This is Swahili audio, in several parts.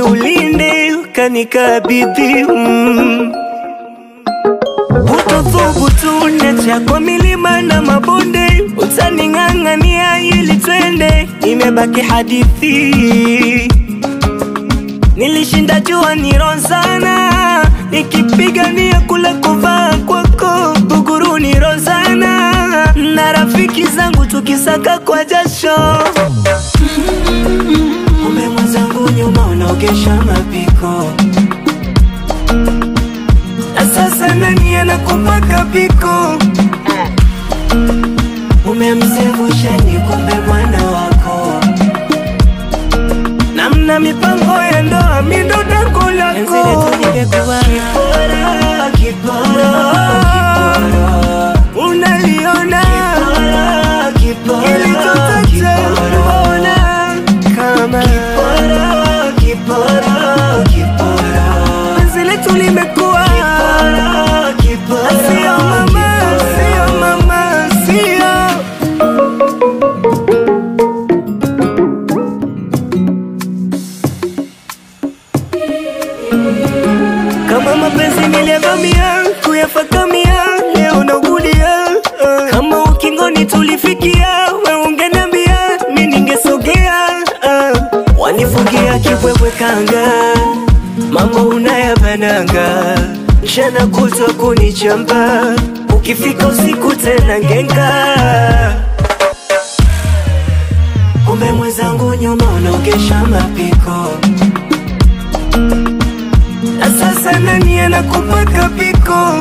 ulinde ukanikabidhi mm. Utothubutu nacha kwa milima na mabonde, utaning'ang'ania ili twende, imebaki hadithi. Nilishinda jua nirozana, nikipigania kule kuvaa kwako buguru nirozana, na rafiki zangu tukisaka kwa jasho. Kumbe mwenzangu nyuma unaogesha mapiko na sasa nani anakupaka piko? Umemsevusha ni kumbe mwana wako, namna mipango ya ndoa mindo tako lako. Enzi letu nimekuwa kipora, kipora, kipora. Unaliona ili tutache mbona kama kipora, kipora, kipora. Enzi letu limekuwa sio mama, sio mama, sio kama mapenzi niliyavamia kuyafakamia, leo nagulia uh. kama ukingoni tulifikia, we ungeniambia mi ningesogea uh. wanifungia kibwebwe kanga, mambo unayabananga, mchana kutwa kunichamba, ukifika usiku tena ngenga kumbe mwenzangu nyuma unaogesha mapiko na sasa nani anakupaka piko?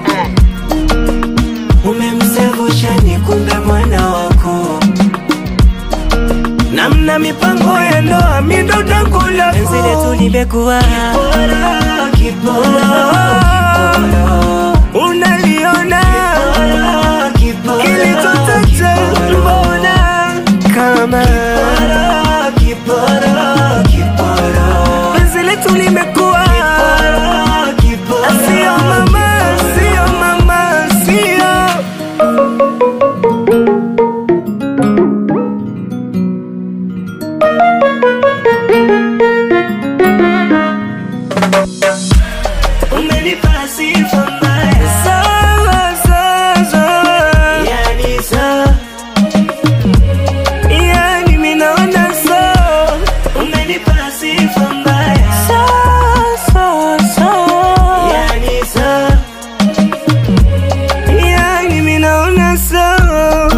Umemsevusha ni kumbe mwana wako, namna mipango ya ndoa mindo tako lako. Enzi letu limekuwa kipora, kipora, unaliona ili tutache mbona kama kipora, kipora, penzi letu limekuwa sio mama, sio mama, sio umenipa sifa mbaya sawa sasa, yani sawa yani mimi naona sawa, umenipa sifa mbaya sawa sawa sawa, yani sawa yani mimi naona sawa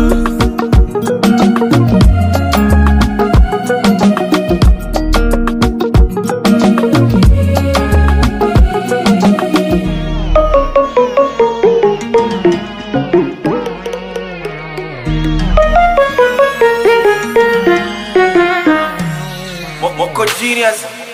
Mo- Moko Genius